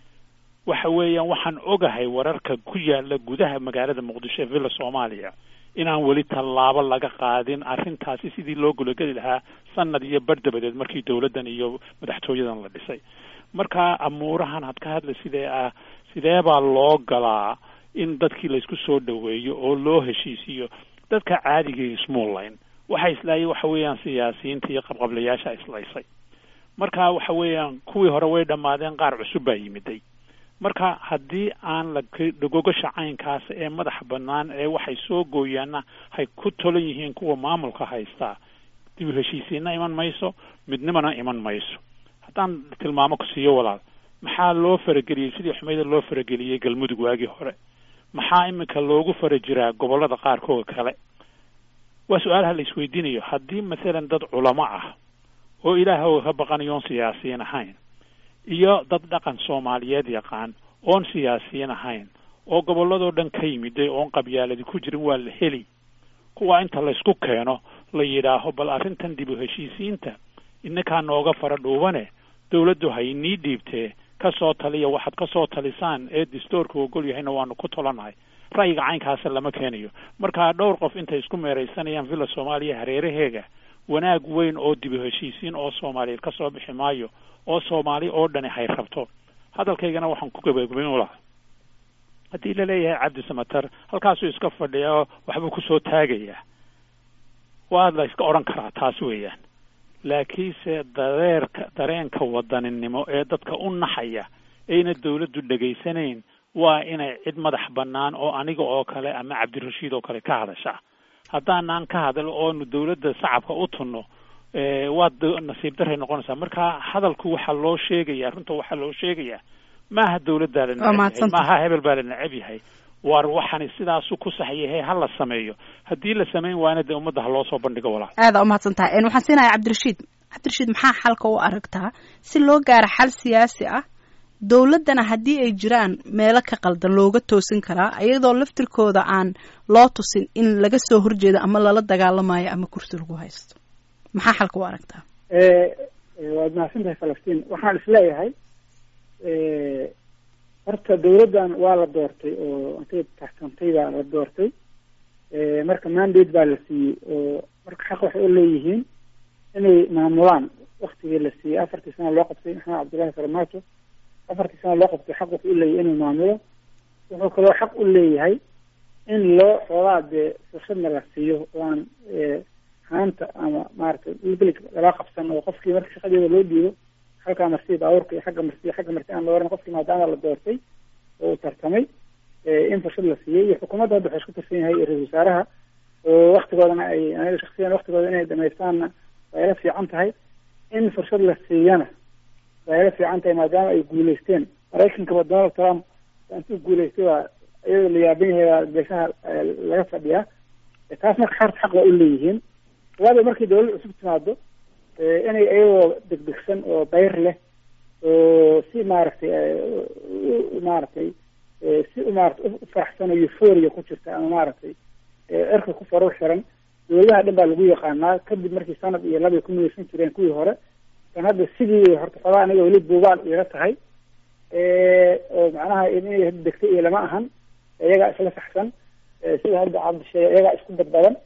waxa weeyaan waxaan ogahay wararka ku yaala gudaha magaalada muqdisho ee villa soomaaliya inaan weli tallaabo laga qaadin arrintaasi sidii loo gulageli lahaa sanad iyo bar dabadeed markii dawladdan iyo madaxtooyadan la dhisay marka amuurahan had ka hadla sidee ah sidee baa loo galaa in dadkii laysku soo dhaweeyo oo loo heshiisiiyo dadka caadigii ismuulayn waxa islaayay waxa weeyaan siyaasiyiinta iyo qabqablayaasha islaysay marka waxa weeyaan kuwii hore way dhammaadeen qaar cusub baa yimiday marka haddii aan lagogasha caynkaas ee madaxa bannaan ee waxay soo gooyaana hay ku tolan yihiin kuwa maamulka haystaa dib u heshiisiinna iman mayso midnimana iman mayso haddaan tilmaamo ku siiyo walaal maxaa loo farageliyey sidii xumeyda loo farageliyey galmudug waagii hore maxaa iminka loogu fara jiraa gobollada qaarkood kale waa su-aalaha la isweydiinayo haddii masalan dad culamo ah oo ilaahooga ka baqanayoon siyaasiyiin ahayn iyo dad dhaqan soomaaliyeed yaqaan oon siyaasiyiin ahayn oo gobolladoo dhan ka yimiday oon qabyaaladi ku jirin waa la heli kuwa inta laysku keeno la yidhaaho bal arrintan dib u heshiisiinta innakaa nooga fara dhuubane dawladdu hay nii dhiibtee ka soo taliya waxaad ka soo talisaan ee dastoorka ogol yahayna waanu ku tolanahay ra'yiga caynkaasa lama keenayo markaa dhowr qof intay isku meeraysanayaan villa soomaaliya hareeraheega wanaag weyn oo dib u heshiisiin oo soomaaliyeed ka soo bixi maayo oo soomaali oo dhani hay rabto hadalkaygana waxaan ku gabagabayn u lahaa haddii la leeyahay cabdi samater halkaasuu iska fadhiya oo waxbuu kusoo taagayaa waa la iska odhan karaa taas weeyaan laakiinse dareerka dareenka wadaninimo ee dadka u naxaya ayna dawladdu dhegaysanayn waa inay cid madax bannaan oo aniga oo kale ama cabdirashiid oo kale ka hadashaa haddaanaan ka hadal oonu dawladda shacabka u tunno waad nasiib daray noqonaysaa marka hadalku waxaa loo sheegaya runta waxaa loo sheegayaa maaha dawladdaa la neceb yahay maaha hebel baa la neceb yahay war waxani sidaasu ku sax yahay ha la sameeyo haddii la samayn waana dee ummadda ha loo soo bandhigo walaal aada umahadsan tahay waxaan siinayaa cabdirashiid cabdirashiid maxaa xalka u aragtaa si loo gaaro xal siyaasi ah dowladdana haddii ay jiraan meelo ka qaldan looga toosin karaa iyadoo laftirkooda aan loo tusin in laga soo horjeedo ama lala dagaalamayo ama kursi lagu haysto maxaa xalka u aragtaa waad mahadsan tahay falastiin waxaan isleeyahay horta dawladdan waa la doortay oo intay taxsantay baa la doortay marka mandate baa la siiyey oo marka xaq waxay u leeyihiin inay maamulaan waktigii la siiyey afartii sana loo qabtay maxamed cabdullahi farmaajo afartii sana loo qabtay xaq wuxuu u leeyahay inuu maamulo wuxuu kaloo xaq u leeyahay in loo xoogaa dee fursadna la siiyo oo aan haanta ama maaragtay ilbilig lala qabsan oo qofkii marka shaqadeeda loo dhiibo halkaa marsiya baabuurka iyo xagga marsiya xagga marsi aan la oran qofkii maadaama la doortay oo uu tartamay in fursad la siiyey iyo xukuumadda hadda waxay isku tirsan yahay ra-isul wasaaraha oo waktigoodana ay aniga shaksiyan waktigooda inay dhamaystaanna waa ila fiican tahay in fursad la siiyana waa ila fiican tahay maadaama ay guuleysteen maraykankaba donald trump intuu guuleystay waa iyadoo la yaaban yahay waa geesaha laga fadhiyaa taas marka xarta xaq waa u leeyihiin waaba markii dawladda cusub timaado inay iyagoo degdegsan oo bayr leh oo si maaragtay maaragtay si maarata u faraxsan oo euphoria ku jirta ama maaragtay cirka ku farur xiran dowladaha dhan baa lagu yaqaanaa kadib markii sanad iyo labay ku midaysan jireen kuwii hore kan hadda sidii horta xoogaa aniga weli buugaal iga tahay oo macnaha inay degtay iyo lama ahan iyagaa isla saxsan sida hadda cabdisheege iyagaa isku badbadan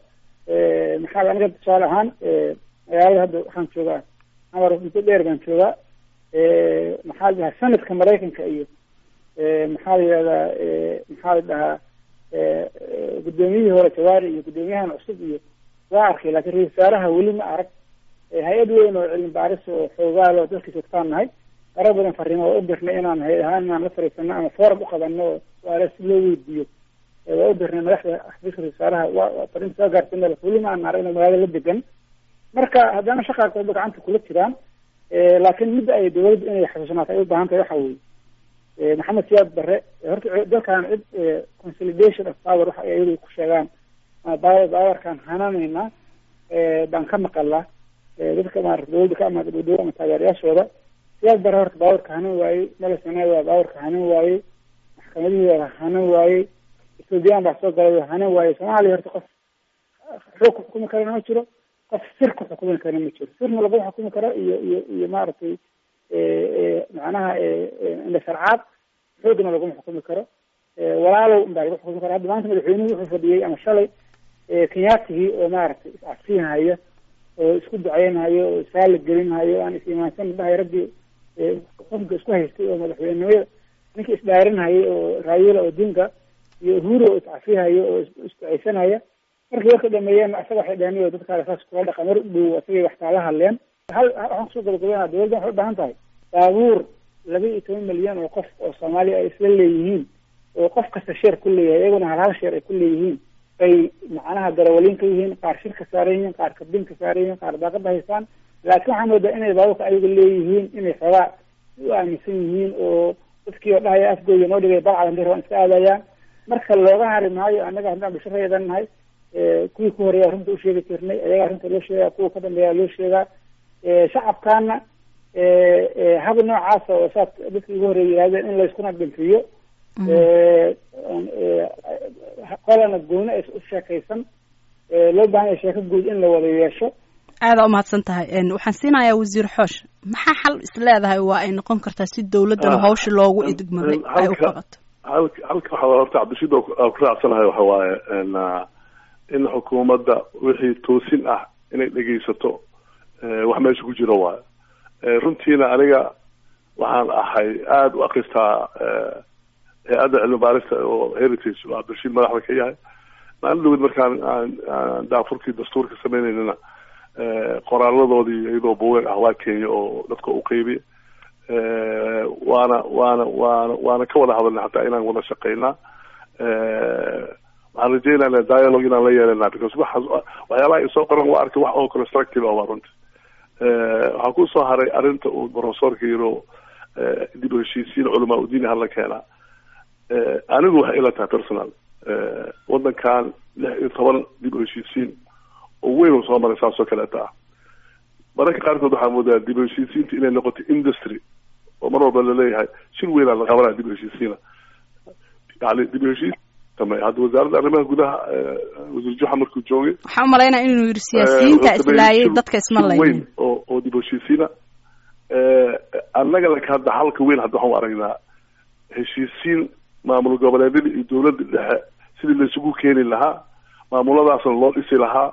maxaa aniga tusaale ahaan magaalada hadda waxaan joogaa amar muddo dheer baan joogaa maxaa la dhahaa sanadka maraykanka iyo maxaa la yihahdaa maxaa la dhahaa guddoomiyihii hore jawaari iyo guddoomiyahan cusub iyo waa arkay laakiin ra-isul wasaaraha weli ma arag hay-ad weyn oo cilmi baaris oo xoogaal oo dalkii joogtaan nahay fara badan fariimo waa u dirnay inaan hay ahaan inaan la fariisano ama forum uqabano oo waala si loo weydiiyo waa u dirnay madaxda xafiiska ra-isul wasaaraha waa fariinta soo gaartay meel weli ma aan arag inuu magaalada la degan marka haddana shaqaa kooba gacanta kula jiraan laakiin midda ay dawladdu inay xasuusnaato ay u baahan tahay waxa weeye maxamed siyaad barre horta dalkan cid consolidation of power waxa ay ayagu ku sheegaan bawarkan hananaynaa baan ka maqalaa dadka maarata dawladda ka amaada dhowdhow ama taageerayaashooda siyaad barre horta baawarka hanan waayey malesanaa waa baawarka hanan waayey maxkamadihii waa hanan waayey ethoobiyan baa soo galay waa hanan waayey soomaaliya horta qof xoog ku xukumi karana ma jiro qof sir ku xukumi karana ma jiro sirna laguma xukumi karo iyo iyo iyo maaragtay macnaha indha sharcaad xoogna laguma xukumi karo walaalow unbaa lagu xukumi karo hadda maanta madaxweynuhu wuxuu fadhiyey ama shalay kenyaatigii oo maaragtay is-afsiinhayo oo isku duceynhayo oo isaala gelinhayo aan is-imaansan dhahay raggii xukunka isku haystay oo madaxweynenimada ninkii isdhaarinhayay oo raayula odinga iyo uhuru oo iscafihayo oo isduceysanaya markii warka dhameeyeen asaga waxay dhaheen o dadkaale saas kula dhaqa mar u dhow asagay wax kaala hadleen hal waxaan kusoo gabagabeynaa dawladda waxay u baahan tahay baabuur laba iyo toban milyan oo qof oo soomaaliya ay isla leeyihiin oo qof kasta sheer ku leeyahay iyaguna hal hal sheer ay ku leeyihiin ay macnaha darawaliin ka yihiin qaar shirka saaran yihiin qaar kabin ka saaran yihiin qaar daaqada haystaan laakiin waxaa moodaa inay baabuurka ayaga leeyihiin inay xoogaa u aaminsan yihiin oo dadkii oo dhahaya afgooda noo dhigay balcad hadii rabaan iska aadayaan marka looga hari maayo annaga haddaan bulshareedan nahay kuwii ku horeeya arrinta usheegi jirnay ayaga arrinta loo sheegaa kuwa ka dambeeya loo sheegaa shacabkaana hab noocaasa oo saas dadkii ugu horeeya yidhahdeen in layskuna dhinfiyo qolana gooni ay u sheekaysan loo baahan yahay sheeko guud in la wada yeesho aada umahadsan tahay waxaan siinayaa wasiir xoosh maxaa xal is leedahay waa ay noqon kartaa si dawladdana hawsha loogu idgmaday ay u qabato halka halka waxaa horta cabdishiid aan ku raacsanahay waxa waaye in xukuumadda wixii toosin ah inay dhegaysato wax meesha ku jiro waayo runtiina aniga waxaan ahay aada u akristaa hay-adda cilmi baarista oo heritage oo cabdirashiid madaxda ka yahay maalin dhawed markaan aan daafurkii dastuurka sameyneynana qoraaladoodii iyadoo buugan ah waa kenya oo dadka u qeybiya waana waana waana waana ka wada hadalnay hataa inaan wada shaqeynaa waxaan rajeynana dialogue inaan la yeelana because waxa waxyaabaha isoo qoran waa arkay wax oo constructive ah waa runti waxaa kusoo haray arrinta uu professorka yiro dib u heshiisiin culamaa udiin hala keenaa anigu waxay ila tahay personal wadankan lix iyo toban dib u heshiisiin oo weyn uu soo maray saas oo kaleeta ah mararka qaarkood waxaa moodaa dib u heshiisiinta inay noqoto industry oo mar walba laleeyahay shir weynaa la qabanaya dib u heshiisiina yani dib u heshiis hadda wasaaradda arrimaha gudaha wasiir juxa markuu joogay waxaan umalaynaa inuu yiri siyaasiyiinta islaayay dadka isma layn weyn oo oo dib u heshiisiina annaga laka hadda halka weyn hadda waxaan u aragnaa heshiisiin maamul goboleedyada iyo dawladda dhexe sidii laisugu keeni lahaa maamuladaasna loo dhisi lahaa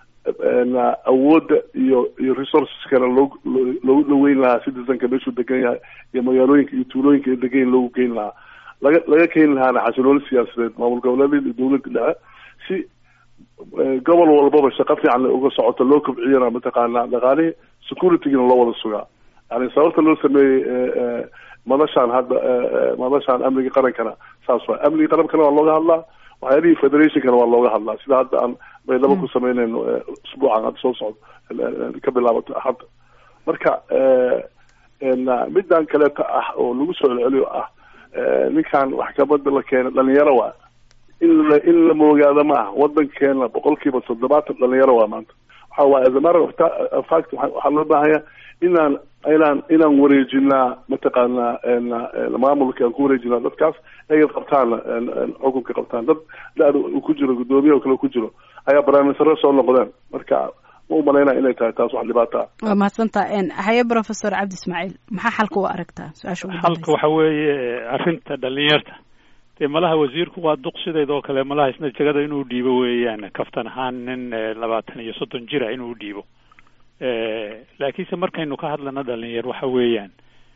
awoodda iyo iyo resourceskana loo loogu dhaweyn lahaa citizenka meeshuu degan yahay iyo magaalooyinka iyo tuulooyinka iyo degan loogu keeni lahaa laga laga keeni lahaana xasilooni siyaasadeed maamul goboleedyada iyo dawladda dhexe si gobol walbaba shaqo fiican uga socoto loo kobciyana mataqaanaa dhaqaalihii securitygina loo wada sugaa yani sababta loo sameeyey madashaan hadda madashaan amniga qarankana saas waay amniga qarankana waa looga hadlaa waxyaalihii federationkana waa looga hadlaa sida hadda aan baydhabo ku sameynayno usbuucan hadda soo socdo ka bilaabato hadda marka middan kaleeta ah oo lagu soo celceliyo ah ninkan maxkamada la keena dhalinyaro waa in la in la moogaado ma ah wadankeena boqol kiiba toddobaatan dhalinyaro waa maanta waxa waaye as a matter of fact waxaa loo baahanya inaan inaan inaan wareejinaa mataqaanaa maamulka aan ku wareejinaa dadkaas ay qabtaan xukunka qabtaan dad da-da uu ku jiro guddoomiye oo kale ku jiro ayaa barnaamijsare soo noqdeen marka ma u malaynaya inay tahay taas wax dhibaato ah waa mahadsantaa haye professor cabdi ismaaciil maxaa xalka u aragtaa su-aasha ugu xalka waxa weeye arrinta dhalinyarta dee malaha wasiirku waa duq sideedoo kale malaha isna jegada inuu dhiibo weeyaan kaftan ahaan nin labaatan iyo soddon jira inuu dhiibo laakiinse markaynu ka hadlana dhalinyar waxa weeyaan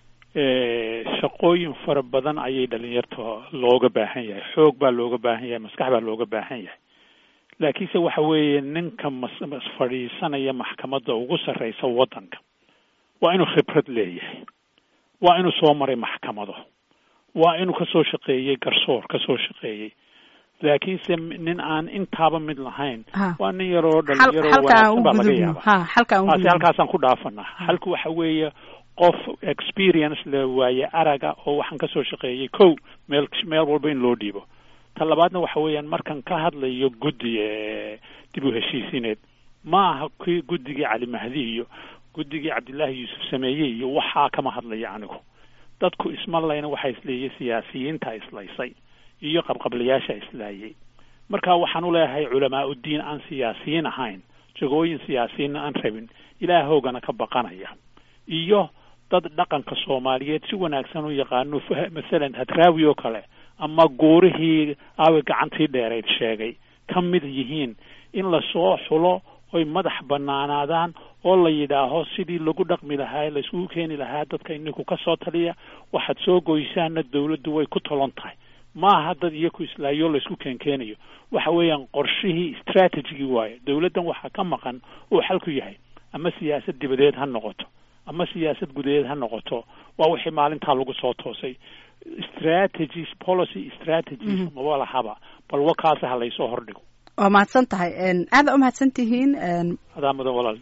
shaqooyin fara badan ayay dhalinyarta looga baahan yahay xoog baa looga baahan yahay maskax baa looga baahan yahay laakiinse waxa weeye ninka mas fadhiisanaya maxkamadda ugu sarreysa waddanka waa inuu khibrad leeyahay waa inuu soo maray maxkamado waa inuu kasoo shaqeeyey garsoor kasoo shaqeeyey laakiinse nin aan intaaba mid lahayn waa nin yaroo dhalinyaro wanaagsan baa laga yaaba taasi halkaasaan ku dhaafanaa halka waxa weeye qof experience le waaye araga oo waxaan kasoo shaqeeyey kow meel meel walba in loo dhiibo ta labaadna waxa weeyaan markan ka hadlayo guddi dib u heshiisineed ma aha kii guddigii cali mahdi iyo guddigii cabdillaahi yuusuf sameeye iyo waxaa kama hadlaya anigu dadku isma layna waxaa isleeyay siyaasiyiinta islaysay iyo qabqablayaasha islaayay marka waxaan u leeyahay culamaa uddiin aan siyaasiyiin ahayn jagooyin siyaasiyiinna aan rabin ilaahoogana ka baqanaya iyo dad dhaqanka soomaaliyeed si wanaagsan u yaqaano masalan hadraawi oo kale ama guurihii aawi gacantii dheerayd sheegay ka mid yihiin in lasoo xulo oy madax banaanaadaan oo la yidhaaho sidii lagu dhaqmi lahaa laisugu keeni lahaa dadka ininku ka soo taliya waxaad soo goysaana dawladdu way ku tolon tahay maaha dad iyaku islaayo laysku keenkeenayo waxa weeyaan qorshihii strategigii waayo dawladdan waxaa ka maqan uu xalku yahay ama siyaasad dibadeed ha noqoto ama siyaasad gudaheed ha noqoto waa wixii maalintaa lagu soo toosay strategies policy strategies maba lahaba bal wakaasa ha laysoo hordhigo waa mahadsan tahay aada u mahadsan tihiin adaa mudan walaal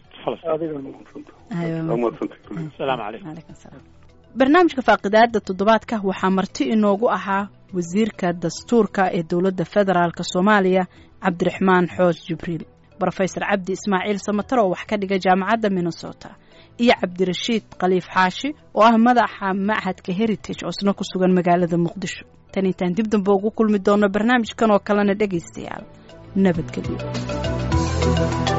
asalaamu calaykum barnaamijka faaqidaada toddobaadka waxaa marti inoogu ahaa wasiirka dastuurka ee dowladda federaalk soomaaliya cabdiraxmaan xoos jibriil brofesor cabdi ismaaciil samatar oo wax ka dhiga jaamacadda minnesota iyo cabdirashiid khaliif xaashi oo ah madaxa machadka heritage oo isna ku sugan magaalada muqdisho tan intaan dib dambe ugu kulmi doono barnaamijkan oo kalena dhegaystayaal nabadgelyo